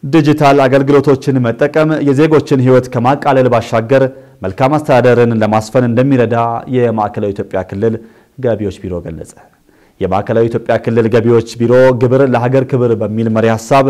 ዲጂታል አገልግሎቶችን መጠቀም የዜጎችን ሕይወት ከማቃለል ባሻገር መልካም አስተዳደርን ለማስፈን እንደሚረዳ የማዕከላዊ ኢትዮጵያ ክልል ገቢዎች ቢሮ ገለጸ። የማዕከላዊ ኢትዮጵያ ክልል ገቢዎች ቢሮ ግብር ለሀገር ክብር በሚል መሪ ሀሳብ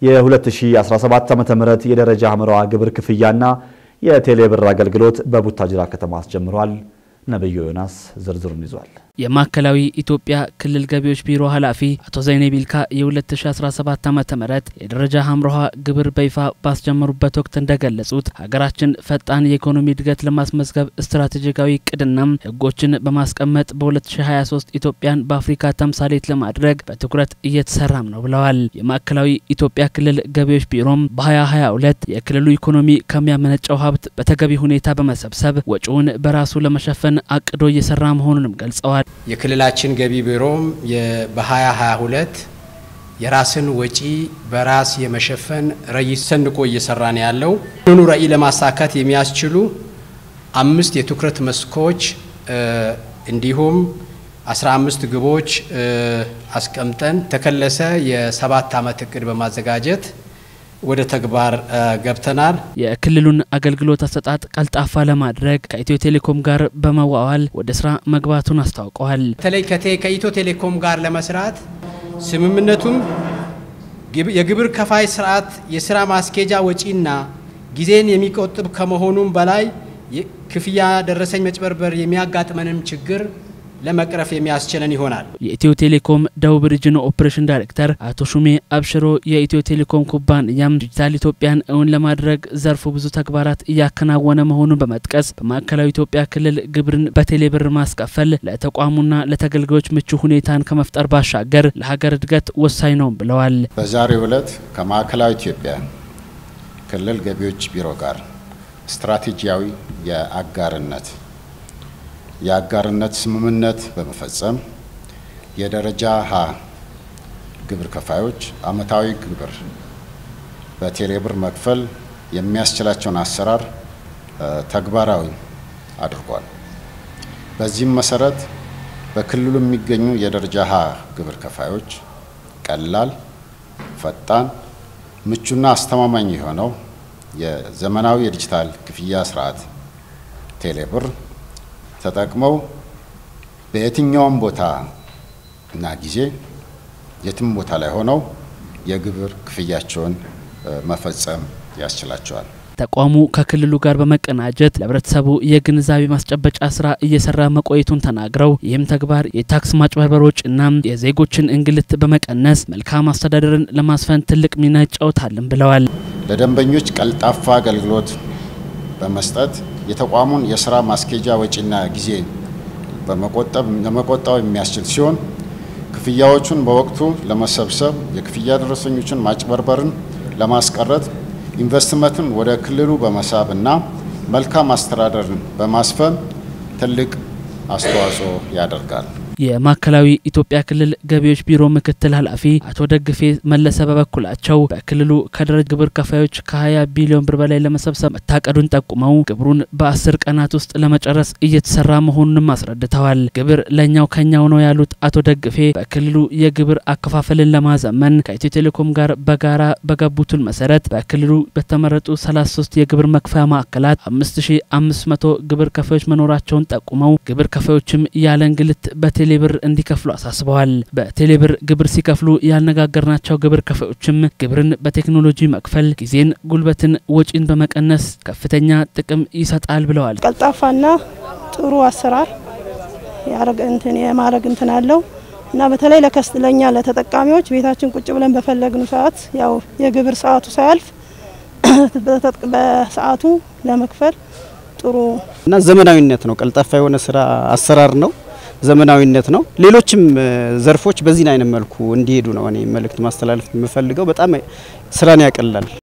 የ2017 ዓ.ም የደረጃ ሐምራዋ ግብር ክፍያና የቴሌብር አገልግሎት በቡታጅራ ከተማ አስጀምሯል። ነብዩ ዮናስ ዝርዝሩን ይዟል። የማዕከላዊ ኢትዮጵያ ክልል ገቢዎች ቢሮ ኃላፊ አቶ ዘይኔ ቢልካ የ2017 ዓ ም የደረጃ ሐምራዋ ግብር በይፋ ባስጀመሩበት ወቅት እንደገለጹት ሀገራችን ፈጣን የኢኮኖሚ እድገት ለማስመዝገብ ስትራቴጂካዊ እቅድና ሕጎችን በማስቀመጥ በ2023 ኢትዮጵያን በአፍሪካ ተምሳሌት ለማድረግ በትኩረት እየተሰራም ነው ብለዋል። የማዕከላዊ ኢትዮጵያ ክልል ገቢዎች ቢሮም በ2022 የክልሉ ኢኮኖሚ ከሚያመነጨው ሀብት በተገቢ ሁኔታ በመሰብሰብ ወጪውን በራሱ ለመሸፈን አቅዶ እየሰራ መሆኑንም ገልጸዋል። የክልላችን ገቢ ቢሮም በ2022 የራስን ወጪ በራስ የመሸፈን ራዕይ ሰንቆ እየሰራ ነው ያለው። ይህንኑ ራዕይ ለማሳካት የሚያስችሉ አምስት የትኩረት መስኮች እንዲሁም 15 ግቦች አስቀምጠን ተከለሰ የሰባት ዓመት እቅድ በማዘጋጀት ወደ ተግባር ገብተናል። የክልሉን አገልግሎት አሰጣጥ ቀልጣፋ ለማድረግ ከኢትዮ ቴሌኮም ጋር በመዋዋል ወደ ስራ መግባቱን አስታውቀዋል። በተለይ ከኢትዮ ቴሌኮም ጋር ለመስራት ስምምነቱም የግብር ከፋይ ስርዓት የስራ ማስኬጃ ወጪና ጊዜን የሚቆጥብ ከመሆኑም በላይ ክፍያ ደረሰኝ መጭበርበር የሚያጋጥመንም ችግር ለመቅረፍ የሚያስችለን ይሆናል። የኢትዮ ቴሌኮም ደቡብ ሪጅን ኦፕሬሽን ዳይሬክተር አቶ ሹሜ አብሽሮ የኢትዮ ቴሌኮም ኩባንያም ዲጂታል ኢትዮጵያን እውን ለማድረግ ዘርፉ ብዙ ተግባራት እያከናወነ መሆኑን በመጥቀስ በማዕከላዊ ኢትዮጵያ ክልል ግብርን በቴሌብር ማስከፈል ለተቋሙና ለተገልጋዮች ምቹ ሁኔታን ከመፍጠር ባሻገር ለሀገር እድገት ወሳኝ ነው ብለዋል። በዛሬው ዕለት ከማዕከላዊ ኢትዮጵያ ክልል ገቢዎች ቢሮ ጋር ስትራቴጂያዊ የአጋርነት የአጋርነት ስምምነት በመፈጸም የደረጃ ሀ ግብር ከፋዮች ዓመታዊ ግብር በቴሌብር መክፈል የሚያስችላቸውን አሰራር ተግባራዊ አድርጓል። በዚህም መሰረት በክልሉ የሚገኙ የደረጃ ሀ ግብር ከፋዮች ቀላል፣ ፈጣን፣ ምቹና አስተማማኝ የሆነው የዘመናዊ የዲጂታል ክፍያ ስርዓት ቴሌብር ተጠቅመው በየትኛውም ቦታ እና ጊዜ የትም ቦታ ላይ ሆነው የግብር ክፍያቸውን መፈጸም ያስችላቸዋል። ተቋሙ ከክልሉ ጋር በመቀናጀት ለሕብረተሰቡ የግንዛቤ ማስጨበጫ ስራ እየሰራ መቆየቱን ተናግረው ይህም ተግባር የታክስ ማጭበርበሮችና የዜጎችን እንግልት በመቀነስ መልካም አስተዳደርን ለማስፈን ትልቅ ሚና ይጫወታልን ብለዋል። ለደንበኞች ቀልጣፋ አገልግሎት በመስጠት የተቋሙን የስራ ማስኬጃ ወጪና ጊዜ በመቆጠብ ለመቆጠብ የሚያስችል ሲሆን ክፍያዎቹን በወቅቱ ለመሰብሰብ የክፍያ ደረሰኞችን ማጭበርበርን ለማስቀረት ኢንቨስትመንትን ወደ ክልሉ በመሳብ እና መልካም አስተዳደርን በማስፈን ትልቅ አስተዋጽኦ ያደርጋል። የማዕከላዊ ኢትዮጵያ ክልል ገቢዎች ቢሮ ምክትል ኃላፊ አቶ ደግፌ መለሰ በበኩላቸው በክልሉ ከደረጃ ግብር ከፋዮች ከ20 ቢሊዮን ብር በላይ ለመሰብሰብ መታቀዱን ጠቁመው ግብሩን በአስር ቀናት ውስጥ ለመጨረስ እየተሰራ መሆኑንም አስረድተዋል። ግብር ለእኛው ከኛው ነው ያሉት አቶ ደግፌ በክልሉ የግብር አከፋፈልን ለማዘመን ከኢትዮ ቴሌኮም ጋር በጋራ በገቡትን መሰረት በክልሉ በተመረጡ 33 የግብር መክፈያ ማዕከላት 5500 ግብር ከፋዮች መኖራቸውን ጠቁመው ግብር ከፋዮችም ያለ እንግልት በቴሌ ብር እንዲከፍሉ አሳስበዋል። በቴሌብር ግብር ሲከፍሉ ያነጋገርናቸው ግብር ከፋዮችም ግብርን በቴክኖሎጂ መክፈል ጊዜን፣ ጉልበትን፣ ወጪን በመቀነስ ከፍተኛ ጥቅም ይሰጣል ብለዋል። ቀልጣፋና ጥሩ አሰራር እንትን የማድረግ እንትን አለው እና በተለይ ለከስ ለኛ ለተጠቃሚዎች ቤታችን ቁጭ ብለን በፈለግኑ ሰዓት ያው የግብር ሰዓቱ ሳያልፍ በሰዓቱ ለመክፈል ጥሩ እና ዘመናዊነት ነው። ቀልጣፋ የሆነ ስራ አሰራር ነው። ዘመናዊነት ነው። ሌሎችም ዘርፎች በዚህ አይነት መልኩ እንዲሄዱ ነው እኔ መልእክት ማስተላለፍ የምፈልገው። በጣም ስራን ያቀላል።